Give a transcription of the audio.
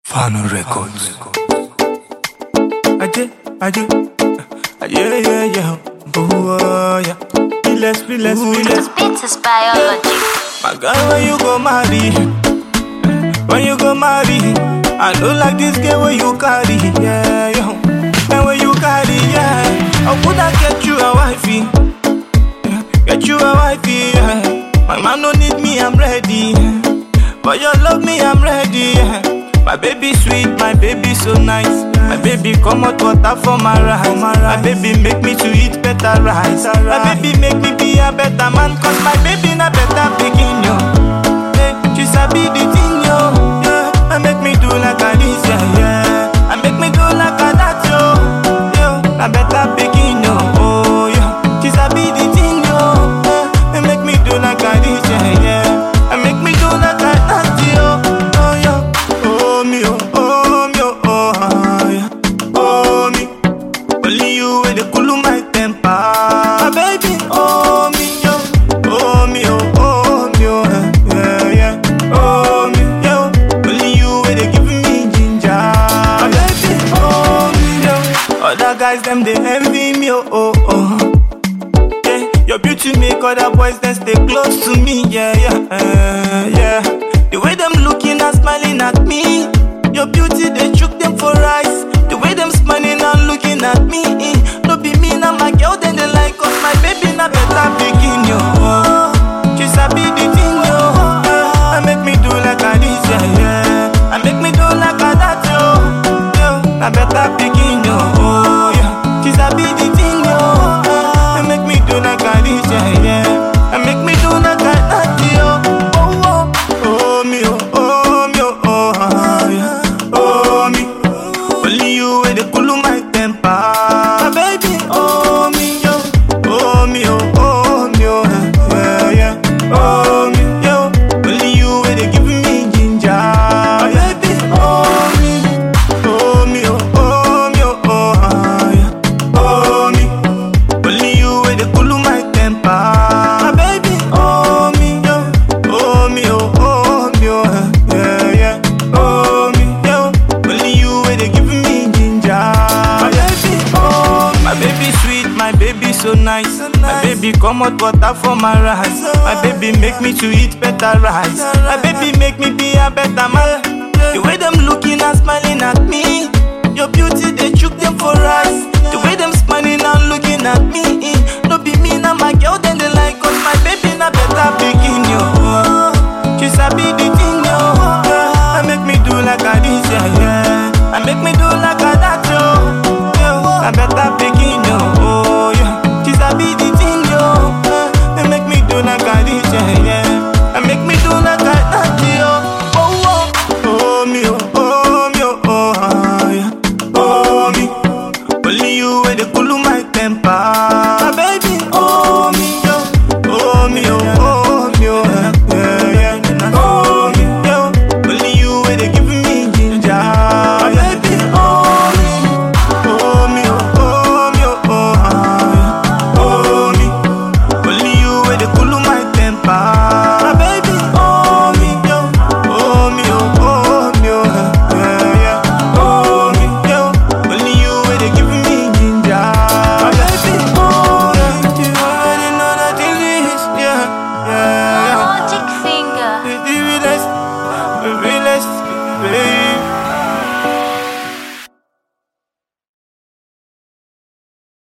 Fano Records. Aje, aje, aje, yeah, yeah, oh, yeah. Relax, relax, relax. Beats is biology. My girl, when you go marry, when you go marry, I don't like this girl when you carry, yeah, yo. And when you carry, yeah, I woulda get you a wifey, yeah. get you a wifey, yeah. My man don't need me, I'm ready, yeah. but you love me, I'm ready, yeah. My baby sweet, my baby so nice. My baby come out water for my rice. My baby make me to eat better rice. My baby make me be a better man, cause my baby na better pikin yo. Hey, she sabi the thing yo. Yeah, and make me do like a this yeah, yeah. And make me do like a that yo. Yo, na better pikin yo. Oh yeah, she sabi the thing yo. Yeah, and make me do like a this yeah, yeah. And make me do like a that yo. Oh yeah, oh me oh, oh me oh, oh ah, yeah. Oh me, only you with the cool my temper. My baby, oh me yo, oh me oh, oh me oh, eh, yeah yeah. Oh me yo, only you with the giving me ginger. My baby, oh me yo, other guys them they envy me oh oh oh. Yeah, your beauty make other boys then stay close to me. Yeah, yeah, uh, yeah. The way them looking and smiling at me. Your beauty they chook them for eyes. The way them smiling and looking at me. eh. No be me now my girl then they like us. My baby na better begin yo. She sabi the thing yo. Yeah, and make me do like a this yeah yeah. And make me do like a that yo. Yo, na better begin yo. Oh yeah. She sabi the thing yo. Yeah, and make me do like a this yeah yeah. And make me do like a that yo. Oh oh oh me oh oh me oh oh ah, yeah. Oh me. Only you with the cool my temper. My baby, oh me yo, oh me oh oh me oh yeah yeah. Oh me yo, only you with the giving me ginger. My baby, oh me, oh me oh oh me oh oh ah, yeah. Oh me, only you with the cool my temper. My baby, oh me yo, oh me oh oh me oh yeah yeah. Oh me yo, only you with the giving me ginger. My baby, oh my baby sweet, my baby so nice. My baby come out water for my rice. My baby make me to eat better rice. My baby make me be a better man. The way them looking and smiling at me. Your beauty they chook them for eyes. The way them smiling and looking at me. eh. No be me now my girl then they like us. My baby na better begin yo. She sabi the thing yo. Yeah, and make me do like a this yeah yeah. And make me do like a that yo. Yo, I better be